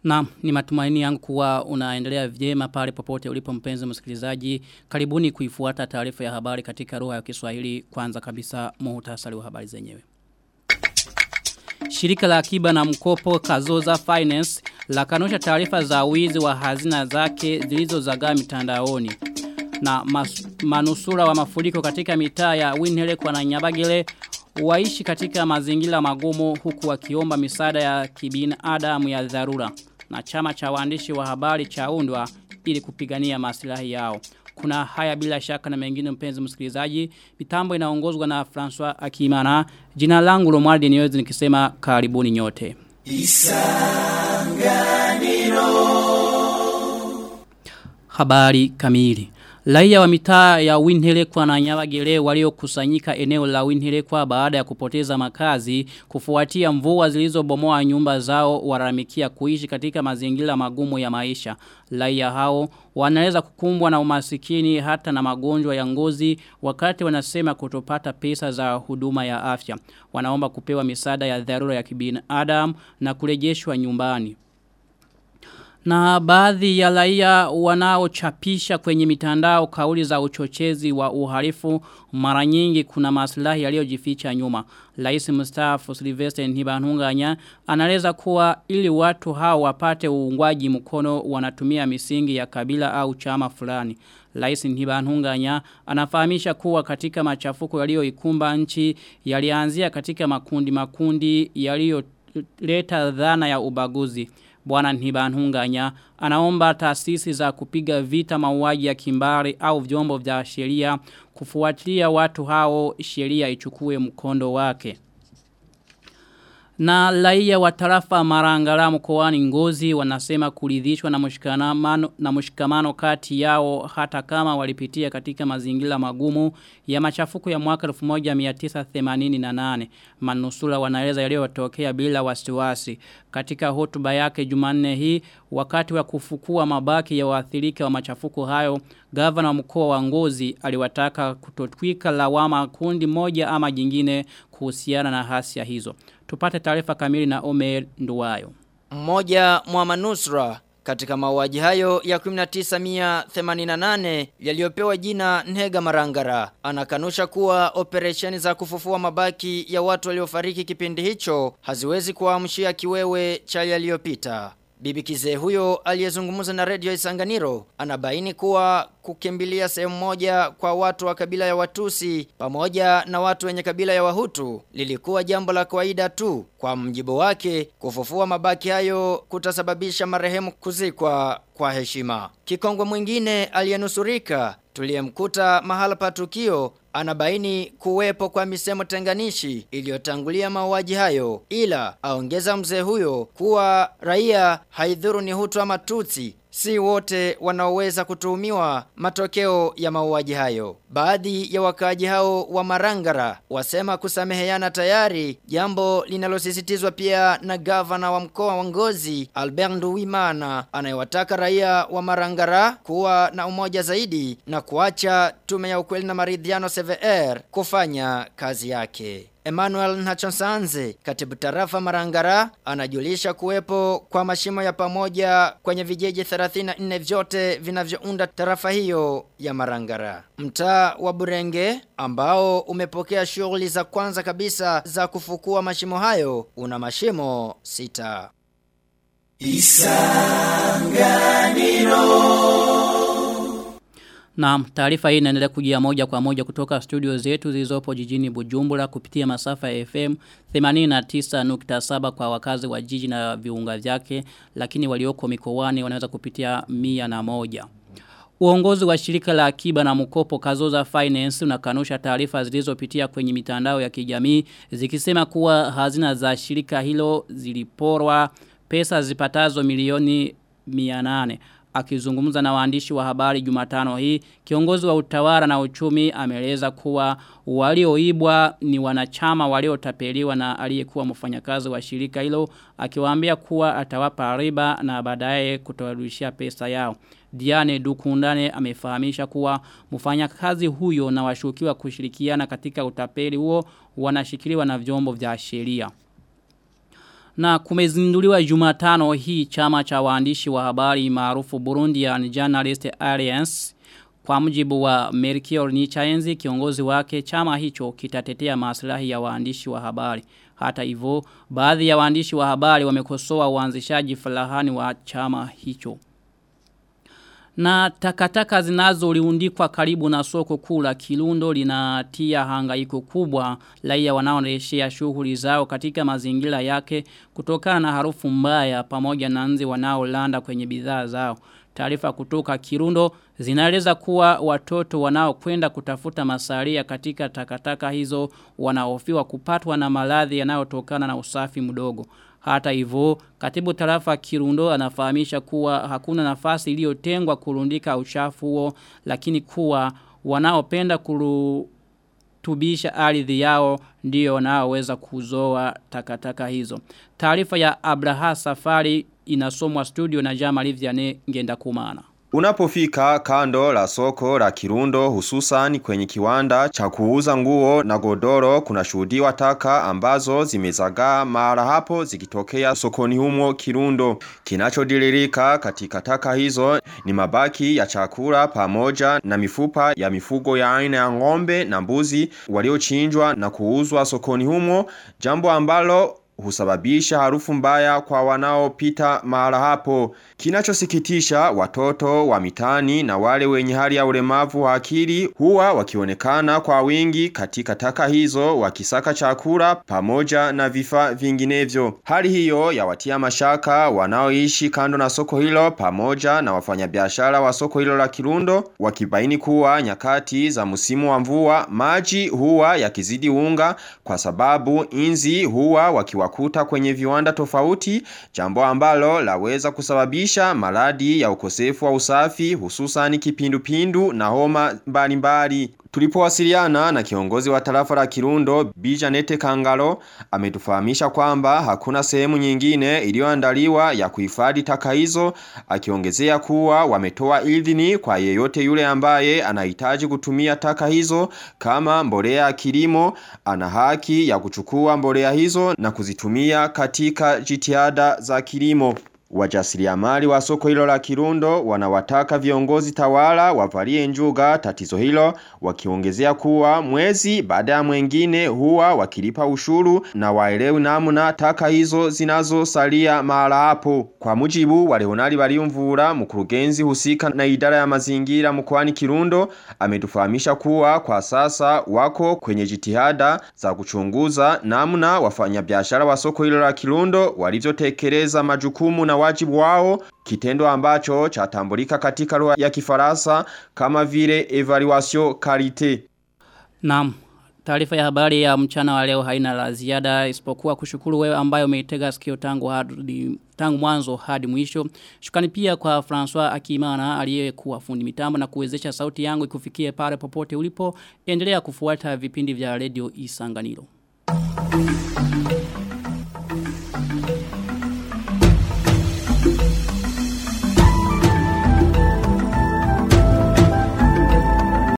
Na ni matumaini yangu kuwa unaendelea vyema pale popote ulipo mpenzi msikilizaji. Karibuni kuifuata taarifa ya habari katika lugha ya Kiswahili kwanza kabisa muhtasari wa habari zenyewe. Shirika la akiba na mkopo Kazoza Finance la kanusha taarifa za wizi wa hazina zake zilizozagaa mitandaoni. Na mas, manusura wa mafuriko katika mitaa ya Winhelekwa na Nyabagile waishi katika mazingira magumu huku wakiomba misaada ya kibinadamu ya dharura na chama cha waandishi wa habari chaundwa ili kupigania maslahi yao. Kuna haya bila shaka na mengine mpenzi msikilizaji. Mitambo inaongozwa na François Akimana. Jina langu Romualdi Niwezi nikisema karibuni nyote. Isanganiro. Habari kamili. Raia wa mitaa ya Winhelekwa na Nyabagere waliokusanyika eneo la Winhelekwa baada ya kupoteza makazi kufuatia mvua zilizobomoa nyumba zao waramikia kuishi katika mazingira magumu ya maisha. Raia hao wanaweza kukumbwa na umasikini hata na magonjwa ya ngozi wakati wanasema kutopata pesa za huduma ya afya. Wanaomba kupewa misaada ya dharura ya kibinadamu na kurejeshwa nyumbani. Na baadhi ya raia wanaochapisha kwenye mitandao kauli za uchochezi wa uhalifu mara nyingi kuna maslahi yaliyojificha nyuma. Rais mstaafu Sylvester Ntibantunganya anaeleza kuwa ili watu hao wapate uungwaji mkono wanatumia misingi ya kabila au chama fulani. Rais Ntibantunganya anafahamisha kuwa katika machafuko yaliyoikumba nchi yalianzia katika makundi makundi yaliyoleta dhana ya ubaguzi. Bwana Ntibantunganya anaomba taasisi za kupiga vita mauaji ya kimbari au vyombo vya sheria kufuatilia watu hao sheria ichukue mkondo wake. Na raia wa tarafa Marangara mkoani Ngozi wanasema kuridhishwa na mshikamano na mshikamano kati yao hata kama walipitia katika mazingira magumu ya machafuko ya mwaka 1988. Manusura wanaeleza yaliyotokea bila wasiwasi. Katika hotuba yake Jumanne hii wakati wa kufukua mabaki ya waathirika wa machafuko hayo, gavana wa mkoa wa Ngozi aliwataka kutotwika lawama kundi moja ama jingine kuhusiana na hasia hizo. Tupate taarifa kamili na Omer Nduwayo. Mmoja mwa manusura katika mauaji hayo ya 1988 yaliyopewa jina Nhega Marangara anakanusha kuwa operesheni za kufufua mabaki ya watu waliofariki kipindi hicho haziwezi kuamshia kiwewe cha yaliyopita. Bibi kizee huyo aliyezungumza na redio Isanganiro anabaini kuwa kukimbilia sehemu moja kwa watu wa kabila ya Watusi pamoja na watu wenye kabila ya Wahutu lilikuwa jambo la kawaida tu. Kwa mjibu wake, kufufua mabaki hayo kutasababisha marehemu kuzikwa kwa heshima. Kikongwe mwingine aliyenusurika tuliyemkuta mahala pa tukio anabaini kuwepo kwa misemo tenganishi iliyotangulia mauaji hayo ila aongeza mzee huyo kuwa raia haidhuru ni hutu ama tutsi si wote wanaoweza kutuhumiwa matokeo ya mauaji hayo. Baadhi ya wakaaji hao wa Marangara wasema kusameheana tayari, jambo linalosisitizwa pia na gavana wa mkoa wa Ngozi Albert Nduwimana anayewataka raia wa Marangara kuwa na umoja zaidi na kuacha tume ya ukweli na maridhiano CVR kufanya kazi yake. Emmanuel Nachonsanze, katibu tarafa Marangara, anajulisha kuwepo kwa mashimo ya pamoja kwenye vijiji 34 vyote vinavyounda tarafa hiyo ya Marangara. Mtaa wa Burenge ambao umepokea shughuli za kwanza kabisa za kufukua mashimo hayo una mashimo sita. Isanganiro Na taarifa hii inaendelea kujia moja kwa moja kutoka studio zetu zilizopo jijini Bujumbura kupitia masafa ya FM 89.7 kwa wakazi wa jiji na viunga vyake lakini walioko mikoani wanaweza kupitia mia na moja. Uongozi wa shirika la akiba na mkopo Kazoza Finance unakanusha taarifa zilizopitia kwenye mitandao ya kijamii zikisema kuwa hazina za shirika hilo ziliporwa pesa zipatazo milioni 800 akizungumza na waandishi wa habari Jumatano hii kiongozi wa utawala na uchumi ameeleza kuwa walioibwa ni wanachama waliotapeliwa na aliyekuwa mfanyakazi wa shirika hilo akiwaambia kuwa atawapa riba na baadaye kutowarudishia pesa yao Diane Dukundane amefahamisha kuwa mfanyakazi huyo na washukiwa kushirikiana katika utapeli huo wanashikiliwa na vyombo vya sheria Na kumezinduliwa Jumatano hii chama cha waandishi wa habari maarufu Burundian Journalist Alliance kwa mujibu wa Melchior Nichaenzi kiongozi wake chama hicho kitatetea maslahi ya waandishi wa habari. Hata hivyo baadhi ya waandishi wa habari wamekosoa uanzishaji falahani wa chama hicho. Na takataka zinazoliundikwa karibu na soko kuu la Kirundo linatia hangaiko kubwa raia wanaorejea shughuli zao katika mazingira yake kutokana na harufu mbaya pamoja na nzi wanaolanda kwenye bidhaa zao. Taarifa kutoka Kirundo zinaeleza kuwa watoto wanaokwenda kutafuta masalia katika takataka hizo wanahofiwa kupatwa na maradhi yanayotokana na usafi mdogo. Hata hivyo, katibu tarafa Kirundo anafahamisha kuwa hakuna nafasi iliyotengwa kurundika uchafu huo lakini kuwa wanaopenda kurutubisha ardhi yao ndio wanaoweza kuzoa takataka hizo. Taarifa ya Abraha Safari inasomwa studio na Jama Livyane ngenda kumana. Unapofika kando la soko la Kirundo hususan kwenye kiwanda cha kuuza nguo na godoro kuna shuhudiwa taka ambazo zimezagaa mara hapo zikitokea sokoni humo Kirundo. Kinachodilirika katika taka hizo ni mabaki ya chakula pamoja na mifupa ya mifugo ya aina ya ng'ombe na mbuzi waliochinjwa na kuuzwa sokoni humo jambo ambalo husababisha harufu mbaya kwa wanaopita mahala hapo. Kinachosikitisha watoto wa mitani na wale wenye hali ya ulemavu wa akili huwa wakionekana kwa wingi katika taka hizo wakisaka chakula pamoja na vifaa vinginevyo. Hali hiyo yawatia mashaka wanaoishi kando na soko hilo pamoja na wafanyabiashara wa soko hilo la Kirundo wakibaini kuwa nyakati za msimu wa mvua maji huwa yakizidi unga kwa sababu inzi huwa wakiwakuta kwenye viwanda tofauti jambo ambalo laweza kusababisha maradi ya ukosefu wa usafi hususan kipindupindu na homa mbalimbali. Tulipowasiliana na kiongozi wa tarafa la Kirundo Bijanete Kangalo ametufahamisha kwamba hakuna sehemu nyingine iliyoandaliwa ya kuhifadhi taka hizo akiongezea kuwa wametoa idhini kwa yeyote yule ambaye anahitaji kutumia taka hizo kama mbolea ya kilimo ana haki ya kuchukua mbolea hizo na kuzitumia katika jitihada za kilimo. Wajasiriamali wa soko hilo la Kirundo wanawataka viongozi tawala wavalie njuga tatizo hilo wakiongezea kuwa mwezi baada ya mwengine huwa wakilipa ushuru na waelewi namna taka hizo zinazosalia mahala hapo. Kwa mujibu wa Leonari Bariumvura mkurugenzi husika na idara ya mazingira mkoani Kirundo ametufahamisha kuwa kwa sasa wako kwenye jitihada za kuchunguza namna wafanyabiashara wa soko hilo la Kirundo walivyotekeleza majukumu na wajibu wao kitendo ambacho chatambulika katika lugha ya Kifaransa kama vile evaluation qualité. Naam. Taarifa ya habari ya mchana wa leo haina la ziada isipokuwa kushukuru wewe ambaye umeitega sikio tangu hadi tangu mwanzo hadi mwisho. Shukrani pia kwa François Akimana aliyekuwa fundi mitambo na kuwezesha sauti yangu ikufikie pale popote ulipo. Endelea kufuata vipindi vya Radio Isanganiro.